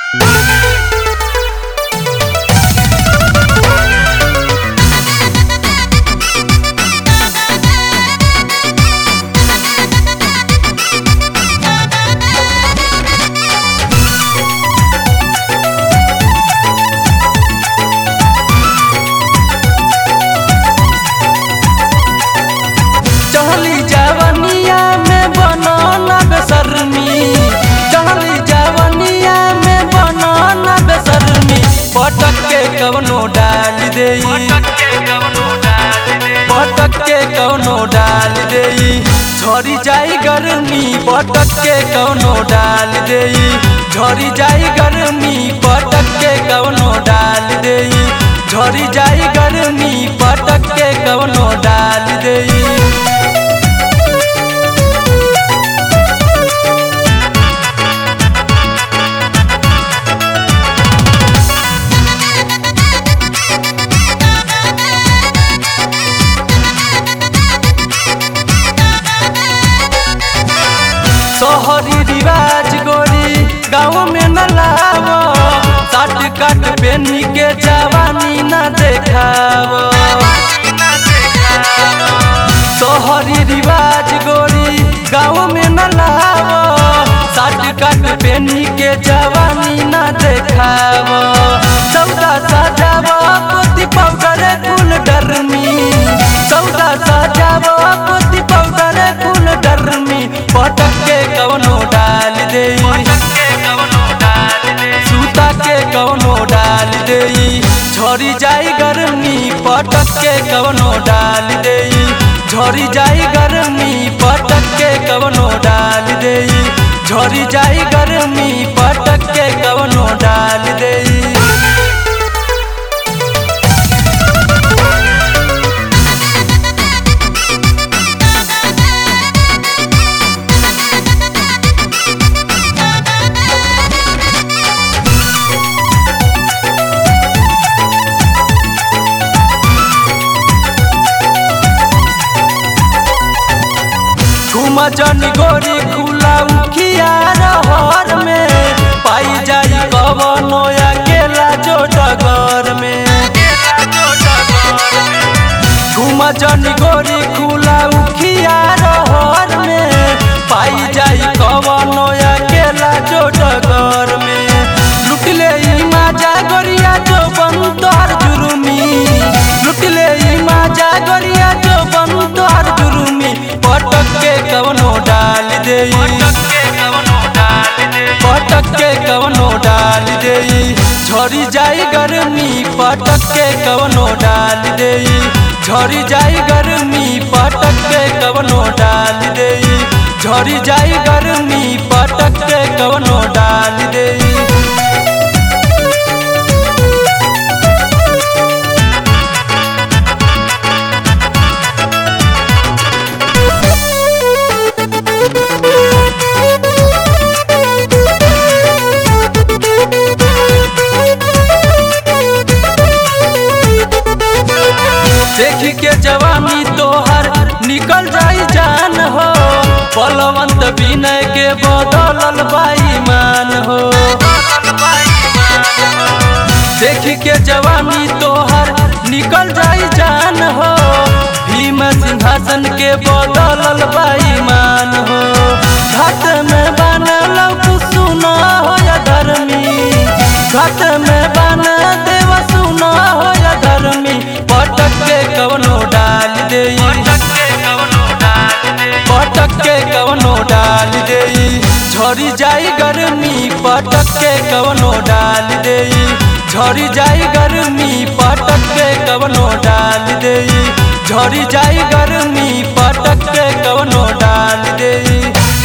चढ़ली जवनिया में बनना बेसरमी चढ़ली जवनिया में बनना बेसरमी पटक के कवनो डाल देई पटक के कवनो डाल देई झरी जाई गर्मी पटक के कवनो डाल देई झरी जाई गर्मी पटक के कवनो डाल देई झरी जाई गर्मी पटक के कवनो डाल देई शहरी रिवाज गोरी गाँव में न लावो साट काट पेनी के जवानी न देखावो शहरी रिवाज गोरी गाँव में न लावो साट काट पेनी के जवानी न देखावो सौदा सजावो पोती पाउडर कुल डरमी सौदा सजावो पोती पाउडर कुल डरमी पटक के कवनो डाल देई सूता के कवनो डाल देई झरी जाई गर्मी पटक के कवनो डाल देई झरी जाई गर्मी पटक के कवनो डाल देई झरी जाई गर्मी पटक के कवनो डाल देई घुमा जन गोरी खुला उखिया रहर में पाई जाई कवनो अकेला जो डगर में घुमा जन गोरी खुला उखिया रहर में पाई जाई कवनो अकेला जो डगर में लुट ले ई माजा गोरिया जो बंदर जुर्मी लुट ले ई माजा गोरिया जो बंदर जुर्मी पटक के कवनो डाल देई पटक के कवनो डाल देई झरी जाई गर्मी पटक के कवनो डाल देई झरी जाई गर्मी पटक के कवनो डाल देई झरी जाई गर्मी पटक के कवनो डाल देई देख के जवानी तोहर निकल जाई जान हो बलवंत विनय के बदलल बाईमान हो देख के जवानी तोहर निकल जाई जान हो भीम सिंहासन के बदलल बाईमान हो घाट में बनल सुना हो या धर्मी घाट में बन देव सुना हो या धर्मी पटक के कवनो डाल देई पटक के कवनो डाल देई झरी जाई गर्मी पटक के कवनो डाल देई झरी जाई गर्मी पटक के कवनो डाल देई झरी जाई गर्मी पटक के कवनो डाल देई